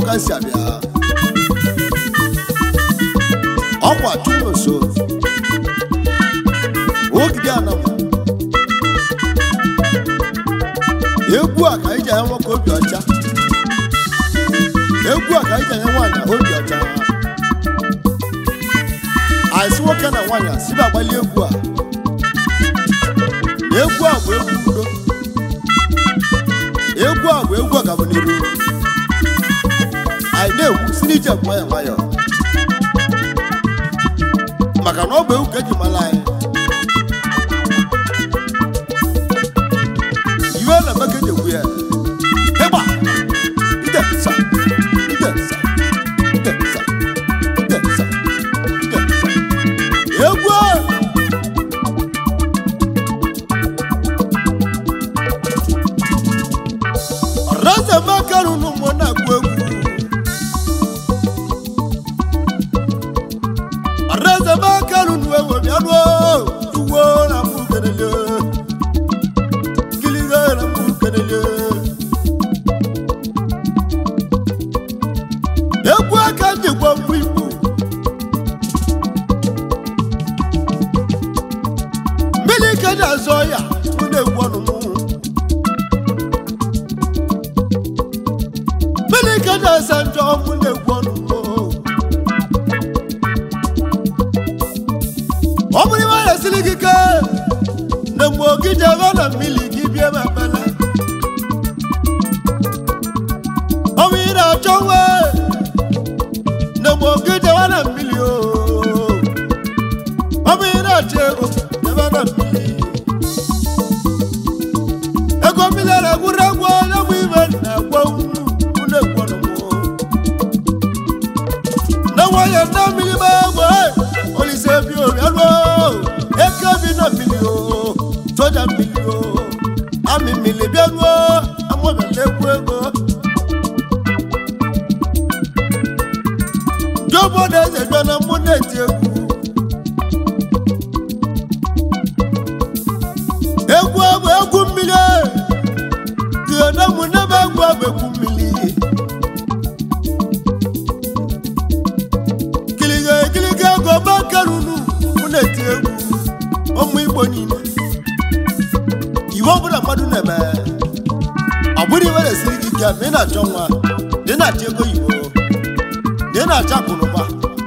ka si abịa ọkwa chukwu nso ogide anam egwu a ka anyị ji anya nwoke obi ọcha egwu a ka anyị ji anya nwaanyị obi ọcha anyị sị nwoke na nwaanyị a sibe agbali egwu a egwu a bụ egwu udo egwu a bụ egwu ọganiru anyị na-egwu si n'ije nwayọ nwayọ maka na ọ bụ egwu ka eji mara anyị iwe na-eme ka eji egwu ya ịgba ide nsa ide nsa ide nsa ide nsa ide nsa egwu a ọrazamaka rụrụ mmụọ na-agụ egwu ọrazamaka rụrụ ewu bịanụ uwe na mbụ kelele kiliga na mbụ kelele egwu aka njikwa mbụ igbo mmiri ka na-azọ ya mụ na-egwu ọnụ mụ mmiri ka na-asa njọ mụ na-egwu ọnụ mụ ọ bụrụ iwe na-esiri gị ike na mgbe oge jebe na mmiri gị bie ma bala ọ bụ ị na-achọ nwe na mgbe oge jebe na mmiri o ọ bụ ị na-achọ ego jebe na mmiri ego mmiri na-egwuru egwu onye bụ ibe na-egwu unu na-egwu ọnụmụ na nwayọ na mmiri ma egbe olise bi obianụ eke bi na mmiri o soja mmiri o amị mmiri bịanụ amụbịala egwu ego ndị obodo eze bịa na mmụ na-eti egwu egwu bụ egwu mmiri ihe na mụ nebe egwu bụ egwu mmiri kiliga ekiliga ego makarunu mụ na-eti egwu ụmụ igbo niile iwe ọbụla mmadụ na-eme ọ bụrụ iwe na-esiri gị ike ma ị na-achọ nwa na ị na-achọ ego igbo na ị na-achọ akụnụba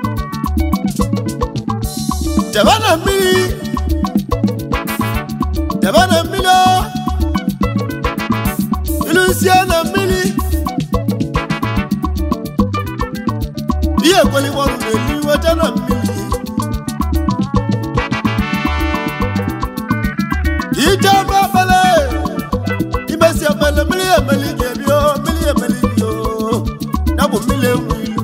jebe na mmiri jebe na mmiri o. ilusie na mmiri ihe ekweliworụ na-elu iweta na mmiri ije ebe ekpele imesi ekpele mmiri emeli ga-ebi o mmiri emeli bi o ya bụ mmiri enwe ilu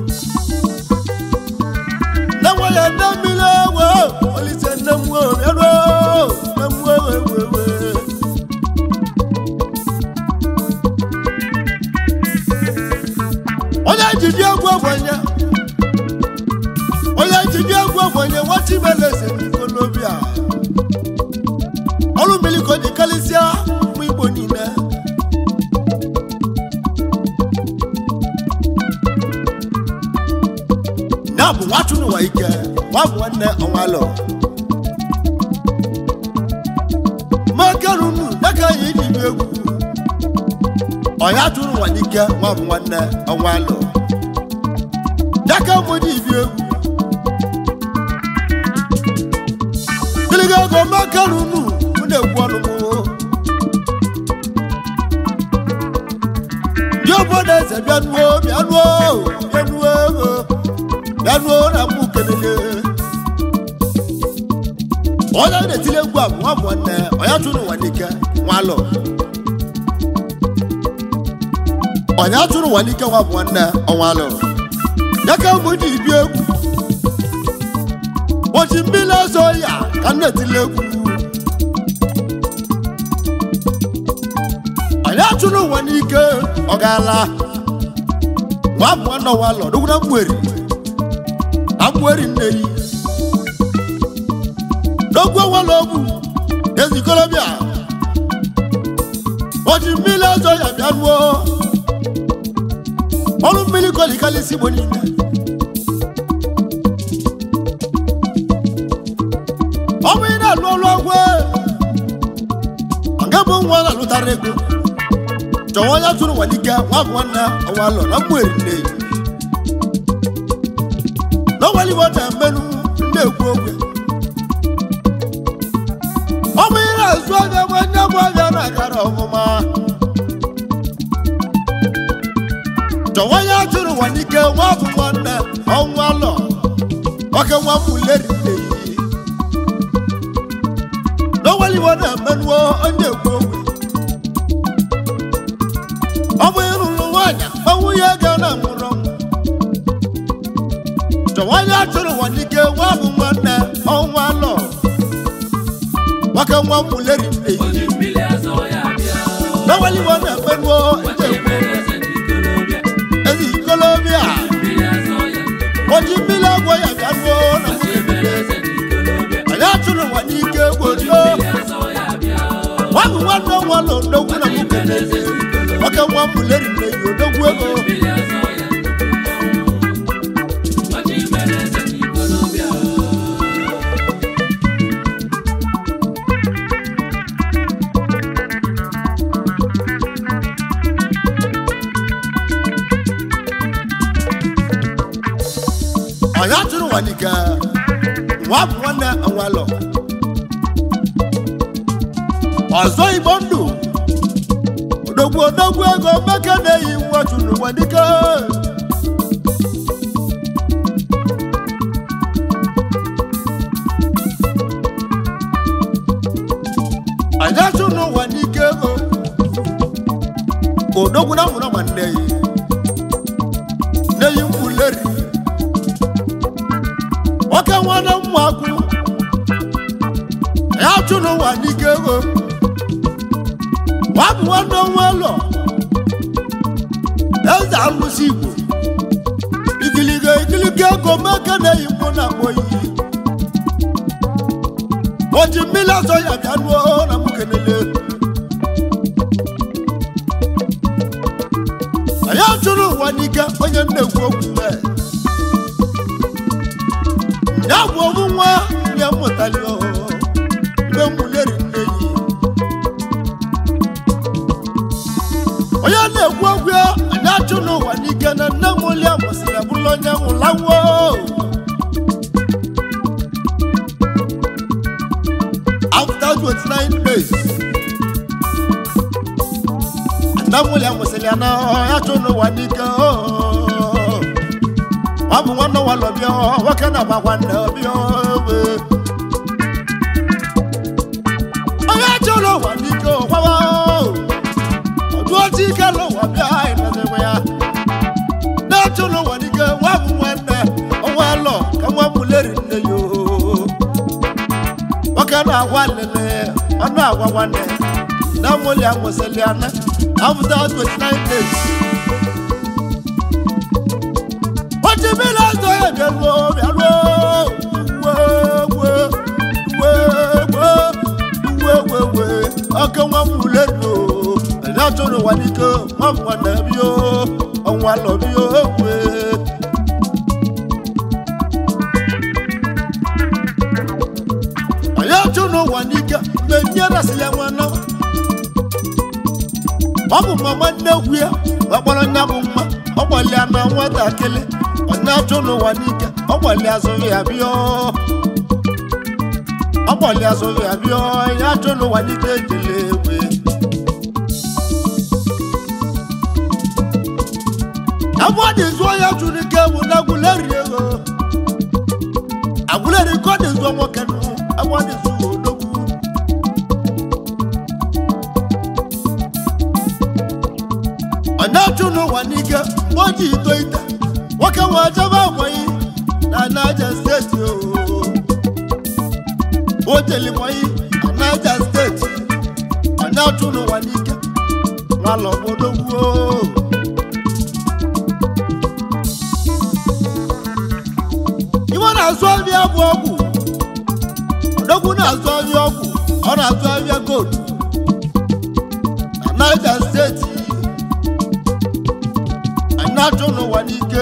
na nwere nne mmiri ewe olise nne m nwe bịaruo nne m nwe ewe ewe ewe onye jide egwu ogbenye onye jide egwu ogbenye nwata ibeleze n'ikolobi a ọrụ mmiri ka o ji karịsịa ụmụ igbo niile ya bụ nwachụ n'ụwa ike nwa bụ nwanne ọnwalọ makarunu dịka anyị ji bi egwu ọya tụrụ ụwa n'ike nwa bụ nwanne ọnwalọ dịka mụ ji bi egwu gịlịga ego makarunu mụ na-egwu ọnụ mụ ndị obodo eze bịanuo bịanuo bịanuo ego bịanuo na mụ kelele onye na-etile egwu a bụ nwa bụ nwanne ọya tụrụ ụwa n'ike nwalọ onye atụrụ ụwa n'ike nwa bụ nwanne ọnwalụ ya ka mbụ ji bi egwu ụbọchị mmiri ọzọ ya ka m na-etile egwu onye atụrụ ụwa n'ike ọ gaala nwa bụ nwanne ọnwalụ dugwu na mgberi na mgberi nneyi n'ogwu ọnwalụ ogwu ezikolobịa ụbọchị mmiri ọzọ ya bịa nuo ọrụ mmiri kolikalisi igbo niile ọ bụ ị na-alụ ọrụ ọgwụ ọ ga-bụ nwa na-alụtara ego chọwa onye tụrụ nwalike nwa bụ nwanne ọnwa alọ na mmụeri nne ya n'ọnwaliwo na-emenụ ndị ekwu okwe ọ bụ ị na-azụ anya bụ onye bụ ọbịa na-agara ọmụma chọwa onye tụrụ nwalike nwa bụ nwanne ọnwa alọ oke nwa mmuleri nne ya n'ọnwaliwo na-emenụ onye ekwu okwe ọ bụ ịrụrụ nwaanyị ma nwunye ga na nwụrụ ọnwụ chọwanye atụrụ nwa n'ike nwa bụ nwanne ọnwa lọ nwoke nwa mmuleri nne ya Oji mmiri azọ ya bịa. n'ọnwaliwo na-emenụ Wachi mere eze n'ikolobịa. ezi ikolobịa Mmiri azọ ya. oji mmiri agwọ ya bịa nuo na Wachi mere eze n'ikolobịa. anyị atụrụ nwa n'ike gborio Mmiri azọ ya bịa. nwa bụ nwanne ọnwa lọ odogwu na nwoke na-eze nwoke nwa mmuleri nne ya odogwu ego Mmiri azọ ya. Wachi mere eze n'ikolobịa. anyị atụrụ nwa n'ike nwa bụ nwanne ọnwa lọ ọzọ igbo ndụ odogwu odogwu ego meke na-eyi nwa chụrụ nwa dike anyị achụrụ nwa n'ike ego odogwu na mụrụ ma nne yi na-eyi mkpuleri nwoke nwanne mmakwu ya chụrụ nwa n'ike ego nwa bụ nwanne nwa ụlọ eze alụsị igbo ikiliga ikiliga ego meke na-eyi mkpụ na akpọ iyi oji mmiri azọ ya bịa nuo na mụ kenele anyị achụrụ ụwa n'ike onye nnekwu okwu mee ya bụ ọmụ nwa ya mụtali mgbe mmuleri nne yi onye na-ekwu okwu ya anyị achụ n'ụwa n'ike na nne m lia mụsịrị bụrụ onye nwụlawo after 29 days nne m lia mụsịrị ya na ya chụ n'ụwa n'ike oh. ọ bụ nwanne nwa lọ bịa nwoke na agba nwanne bịa owe onye chọrọ ụwa n'ike ụkwawa ọdụ otu ike n'ụwa bịa ịnọdebe ya na-achọrọ ụwa n'ike nwa bụ nwanne ọnwa lọ ka nwa mụleri nne ya oo. nwoke na-agwa lele ọnụ agwa nwanne na mụli amụsịlị ana after 29 days Oji mmiri azọ ya bịaruo bịaruo uwe uwe uwe uwe uwe uwe uwe ọkụ nwa m ule nụ anyị achọrọ ụwa n'ike nwa m nwanne bịa ọnwa lọ bịa uwe anyị achọrọ ụwa n'ike mgbe nye rasịrị ya nwa nawa ọ bụ mama nnekwu ya ọkpọrọ nya bụ mma ọ gbalịa na nwatakịrị ọ na-achụ n'ụwa n'ike ọ gbalịa azụghị ya bịa ọ gbalịa azụghị ya bịa ya achụ n'ụwa n'ike ejele egwe ebe ọ dị zụọ ya chụrụ ike bụ na agwụleri ego agwụleri ka ọ dị zụọ nwoke nụ ebe ọ dị zụọ odogwu ọ na-achụ n'ụwa n'ike mgbe o ji ito ite nwoke nwe jebe agbanyi na naija steeti oo. o jeli gbanyi na naija steeti ọ na-achụ n'ụwa n'ike nwala obodo gwuo iwe na-azụ ahịa bụ ọgwụ odogwu na-azụ ahịa ọgwụ ọ na-azụ ahịa gold na naija steeti na-achụ n'ụwa n'ike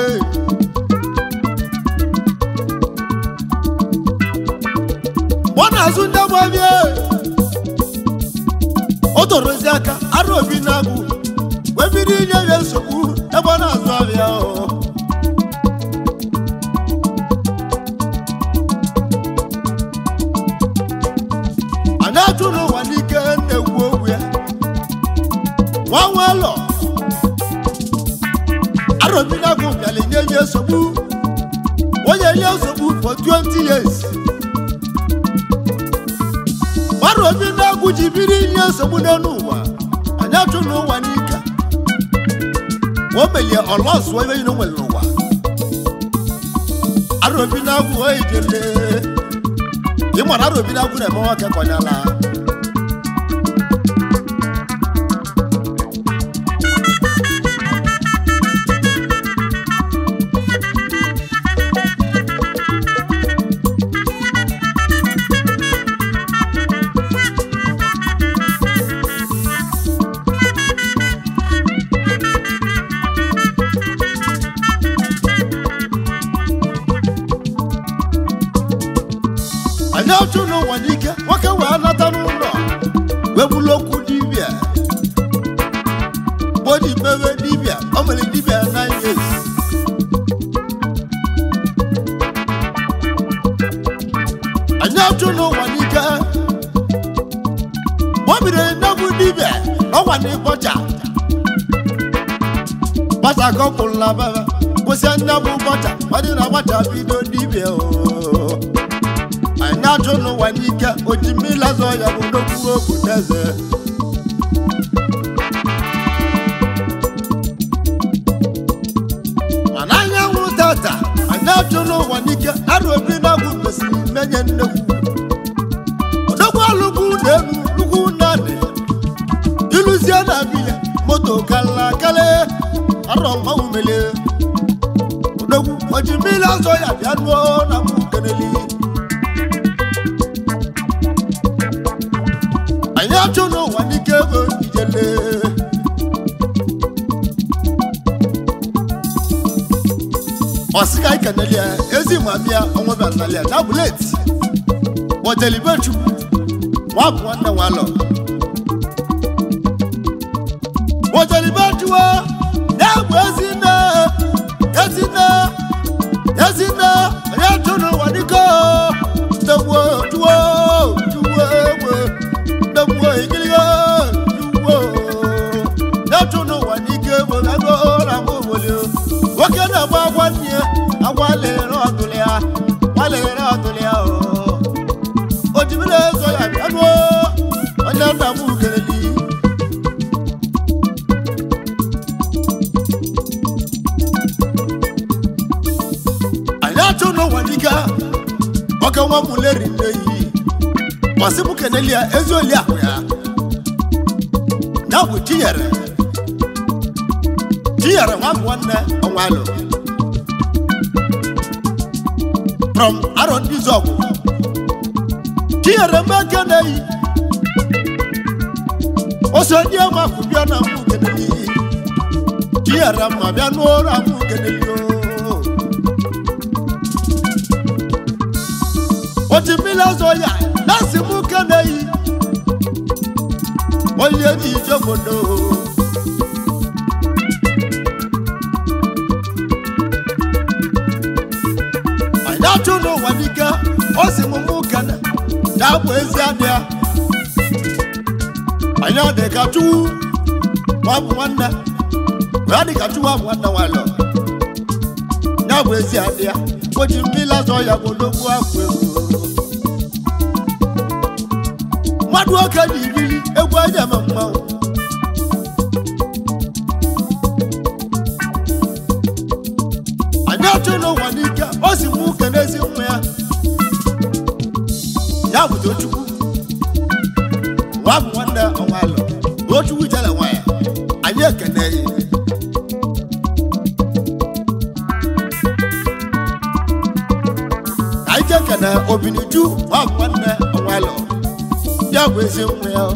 mgbe ọ na-azụ ndị agbabie o torozi aka arụ obi na-agụ wee bido inye ya nsogbu ebe ọ na-azụ abịa o a na-achụ n'ụwa n'ike na-ekwu okwu ya nwa nwalọ arobinagụ bịara nye nye nsogbu onye nye nsogbu for 20 years arobinagụ ji biri nye nsogbu n'elu ụwa anyị achụ n'ụwa n'ike o melie ọlọsụọ ebe niile o nwere n'ụwa arobinagụ oyi jele ị mara arobinagụ na-eme nwoke kọnyala anyị achụ n'ụwa n'ike nwoke wee nata n'ụlọ wee bụrụ okwu dibịa bodi mewe dibịa o mere dibịa nine years anyị achụ n'ụwa n'ike mgbe o bidoro nnegwu dibịa n'ọnwa na ịbọcha gbasa ka ọ kwụrụ na baba kwụsị nnegwu ụbọcha ọ dị na gbacha bido dibịa ooo anyị na-achụ n'ụwa n'ike oji mmiri azọ ya bụ n'okwu okwu n'eze mana anyanwụ tata anyị na-achụ n'ụwa n'ike arụ obi na-agwụ mesịrị menye nnekwu odogwu alụgwu na elu lugwu naanị iluzie na biya moto kala kale arọ mmanwụ melie odogwu oji mmiri azọ ya bịa nuo na mụ keneli anyị achụ n'ụwa n'ike ego ijele ọsịka ikeneli ya ezi mamia onwebanali ya na buleti bọjelibechukwu nwa bụ nwanne nwalọ bọjelibechuwa na-egbu ezinne ezinne ezinne anyị achụ n'ụwa n'ike ndegbuo juwo juwo egbe ndegbuo ikiligo juwo na-achụ n'ụwa n'ike bụ ego na mụ obodo nwoke na-agba agwa nne ya agwa lere ọdụlụ ya gwa lere ọdụlụ ya o ojimiri ezo ya bịanuo onye nna m keleli anyị achụ n'ụwa n'ike oke nwa m leri nne yi kwasị m keneli ya ezi oli ahụ ya ya bụ tinyere tinyere nwa m nwanne ọnwalụ from arọ ndị zọgwụ tinyere m eke na-eyi ose ndị ema akụ bịa na mụ keneli tinyere mma bịa n'ụra mụ keneli o otu mmiri ọzọ ya na-asị m ke na-eyi onye dị ije obodo anyị na-achụ n'ụwa n'ike ọ sị m mụ kene na-abụ ezi adị ya anyị adị ka chukwu nwa bụ nwanne wee dị ka chukwu abụ nwanne nwalọ ya bụ ezi adị ya o ji mmiri azọ ya bụ n'okwu afọ ego mmadụ oke na iriri egwu anya eme mmanwụ anyị achọ n'ụwa n'ike o si mụ uke n'ezi nwa ya ya bụ tochukwu nwa bụ nwanne ọnwalụ tochukwu jere nwa ya anyị ekene ya anyị ga-ekene obiniju nwa bụ nwanne ọnwalụ ya bụ ezi nwa ya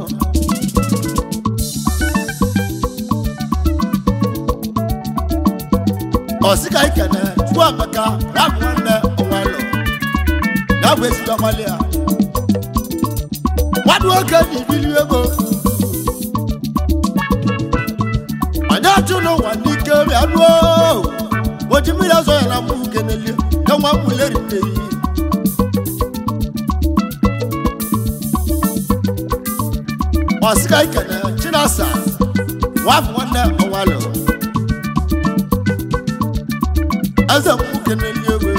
ọsịka ikene chukwu amaka rabụ nwanne onwelo ya bụ ezigbo amalị ya mmadụ oge na ibili ego anyị achụ n'ụwa n'ike bịa ruo oji mmiri azọ ya na mụ keneli ka nwa m leri mmeri ọsịka ikene chinasa nwafọ nwanne onwelo eze m keneli ego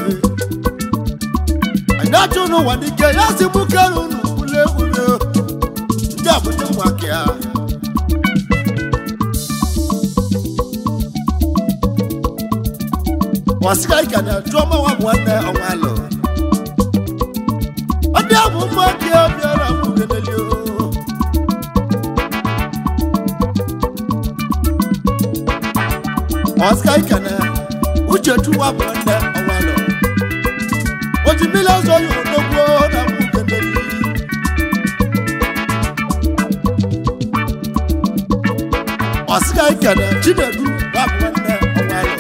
anyị achụ n'ụwa n'ike ya si mụ kere unu ule ule ndị abụta nwa ka ya wasika ikene tụọma nwa bụ nwanne onwelo ọ dị abụ mma ka ya bịara mụ keneli o Oscar Ikene, Uchechu wa bụ nne ọnwalọ. O ji mmiri ọzọ ya odogbo na mụ keneli. Oscar Ikene, Chinedu wa bụ nne ọnwalọ.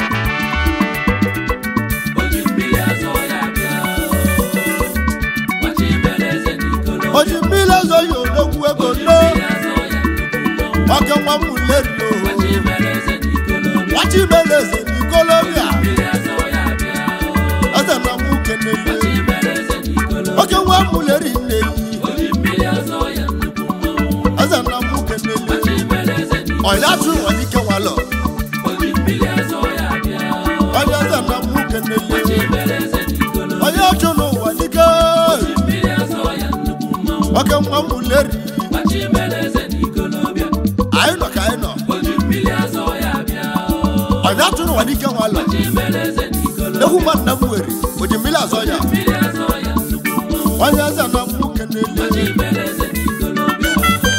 Oji mmiri azọ ya bịa. Nwachi mere eze n'ikolobịa. O ji mmiri ọzọ ya odogbo ego nno. Mmiri azọ ya nnukwu mmọnwụ. Ọkẹ nwa m leri o. Nwachi mere eze n'ikolobịa. Wachi mere eze n'ikolobịa. Mmiri azọ ya bịa. Eze na mụ keneli. Nwachi mere eze n'ikolobịa. Ọkẹ nwa m leri nneli. Oji mmiri azọ ya nnukwu mmọnwụ. Eze na mụ keneli. Nwachi mere eze n'ikolobịa. Ọya tụ nwa n'ike nwalọ. Oji mmiri azọ ya bịa. Onye eze na mụ keneli. Nwachi mere eze n'ikolobịa. onye ọchụ n'ụwa dike Mmiri azọ ya nnukwu mmọnwụ. oke nwa m leri Nwachi mere eze n'ikolobịa. anyị nọ ka anyị nọ Oji mmiri azọ ya bịa. onye ọchụ n'ụwa dike nwalọ Nwachi mere eze n'ikolobịa. egwu mmadụ na m were oji mmiri azọ ya Mmiri azọ ya nnukwu mmọnwụ. onye eze na mụ keneli Nwachi mere eze n'ikolobịa.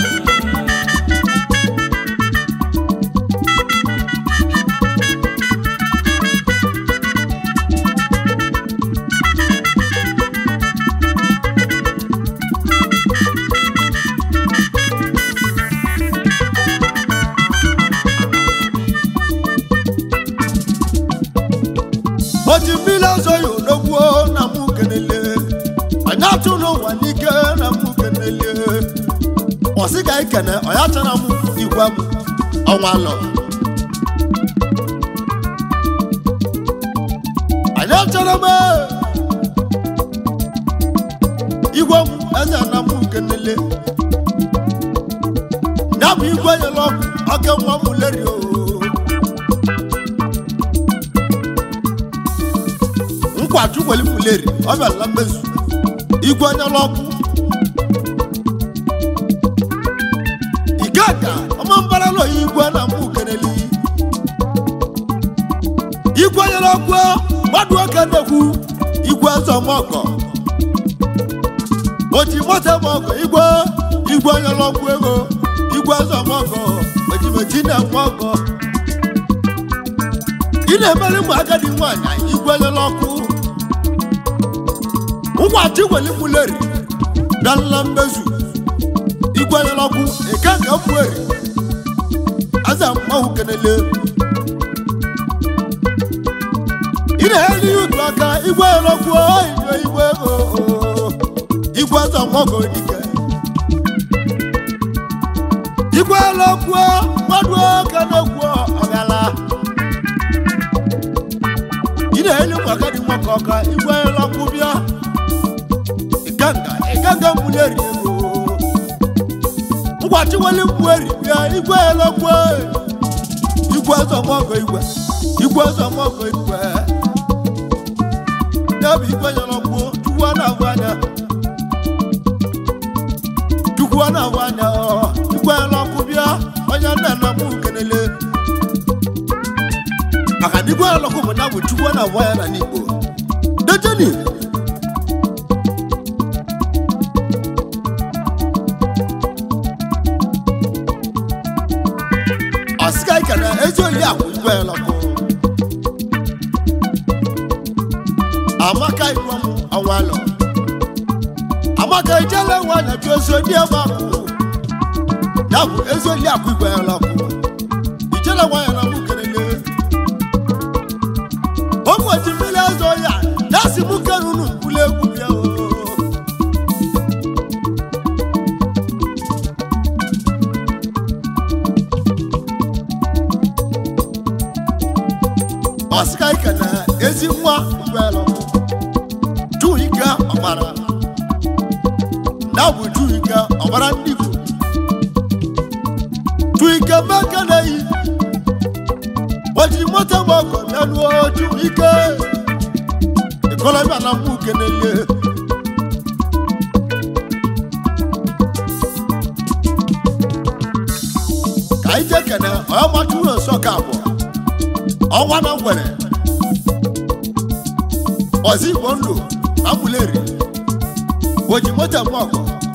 oji mmiri azọ ya odogwu na mụ keneli onye ọchụ n'ụwa dike na mụ keneli ọsị ka anyị kene onye chara m igwe m ọnwa lọ anyị chọrọ m igwe m eze na mụ keneli ya bụ igwe nyere ọkụ oke nwa m leri o nkwaju weli m leri ọ bịala mmezu igwe nyere ọkụ igega ọma mbara lọ ya igwe na mụ keneli igwe nyere ọkụ mmadụ oke nnekwu igwe eze ọmọgọ oji moto ọmọgọ igwe igwe nyere ọkụ ego igwe eze ọmọgọ ojimeji na ọmọgọ ị na-emere ụmụ agadi nwaanyị igwe nyere ọkụ ụmụachi weli mụleri bịala mmezu igwe nyere ọkụ eke ka mfueri aza mmanwụ kenele ị na-eri ihe otu aka igwe nyere ọkụ igwe igwe ego igwe eze ọmọgọ dike igwe nyere ọkụ mmadụ oke na-ekwu ọgala ị na-eri ụmụ agadi nwoke ọka igwe nyere ọkụ bịa ịganga ịganga mụleri ego ngwachi weli mgbueri bịa igwe elekwe igwe zọmọgọ igwe igwe zọmọgọ igwe n'ebe igwe nyere ọgwụ chukwu a na-ahụ anya chukwu a na-ahụ anya ọ, igwe nyere ọkụ bịa onye nna nna m kenele maka na igwe nyere ọkụ bụ na bụ chukwu a na-ahụ anya na n'igbo dejeni ọsịga ikere ezi oli akwụ igwe lọkụ amaka igwe m ọnwalọ amaka ijele nwa na ju ozi ndị ebe akwụ ya bụ ezi oli akwụ igwe lọkụ ijele nwa ya na mụ kelele ọsịka ike na ezi nwa ngwelụ juu ike ọgbara na bụ juu ike ọgbara ndị Igbo juu ike meke na-eyi ojiri moto gba ọgọ bịaruo juu ike ikolobịa na mgbu kenele ka anyị jee kene onye machuru nsọ ka abụọ ọnwa na ngwere ọzọ igbo ndụ amuleri oji moto eme ọgọ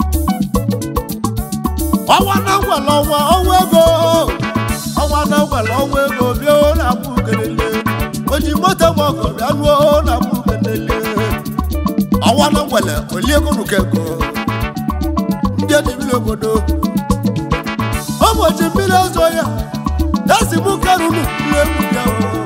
ọnwa na ngwere ọnwa ọnwa ego ọnwa na ngwere ọnwa ego bịa na abụ kelele oji moto eme ọgọ bịa nuo na abụ kelele ọnwa na ngwere oliego nuka ego ndị edibiri obodo ụbọchị mmiri ọzọ ya esi mụ karunu ụlọ egwu bịa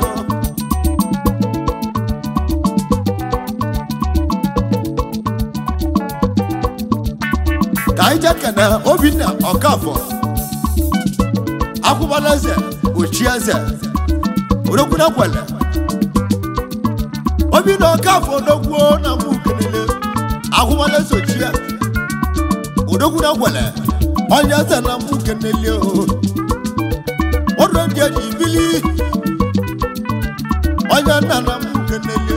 ka anyị jee kene obinna ọkafọ akwụbala eze ochie eze odokwuna kwele obinna ọkafọ odogwuo na mụ kelele akwụbala eze ochie odokwuna kwele onye eze na mụ kelele o ọdụ ndị eji bili onye nna na mụ kelele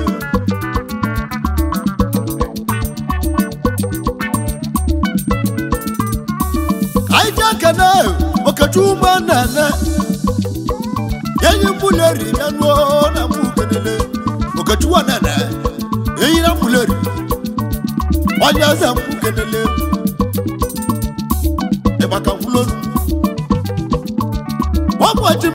anyị ji ekene okechukwu na-ene enyi mbuleri ya nuo na mụ kelele okechukwu na-ene enyi na mbuleri onye eze mụ kelele ịgbaka mkpụrụ ụbọchị